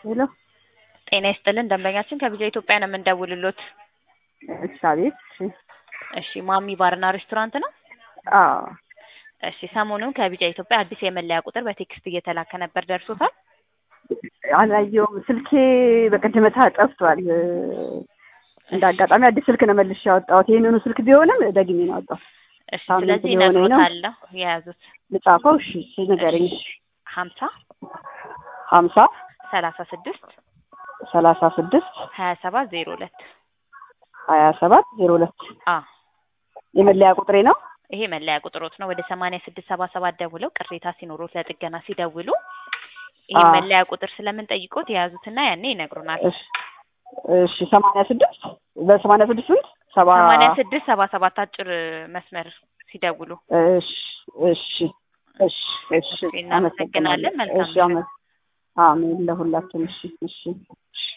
ሄሎ ጤና ይስጥልን ደንበኛችን ከቢጃ ኢትዮጵያ ነው የምንደውልሎት። እሺ አቤት። እሺ እሺ ማሚ ባርና ሬስቶራንት ነው? አዎ እሺ ሰሞኑን ከቢጃ ኢትዮጵያ አዲስ የመለያ ቁጥር በቴክስት እየተላከ ነበር፣ ደርሶታል? አላየውም። ስልኬ በቀደመታ ጠፍቷል። እንደ አጋጣሚ አዲስ ስልክ ነው መልሼ ያወጣሁት። ይህንኑ ስልክ ቢሆንም ደግሜ ነው ያወጣሁት። እሺ ሳምንት ስለዚህ ሊሆነኝ ነው። እነግሮታለሁ የያዙት ልጻፈው? እሺ እሺ ንገረኝ። ሀምሳ ሀምሳ ሰላሳ ስድስት ሰላሳ ስድስት ሀያ ሰባት ዜሮ ሁለት ሀያ ሰባት ዜሮ ሁለት አ የመለያ ቁጥሬ ነው። ይሄ መለያ ቁጥሮት ነው። ወደ ሰማንያ ስድስት ሰባ ሰባት ደውለው ቅሬታ ሲኖሩት ለጥገና ሲደውሉ ይሄ አ መለያ ቁጥር ስለምንጠይቆት የያዙትና ያኔ ይነግሩናል። እሺ እሺ ሰማንያ ስድስት በሰማንያ ስድስት ስንት ሰባ ሰማንያ ስድስት ሰባ ሰባት አጭር መስመር ሲደውሉ እሺ እሺ እሺ እሺ እናመሰግናለን። መልካም እሺ አመ- አሜን ለሁላችን። እሺ እሺ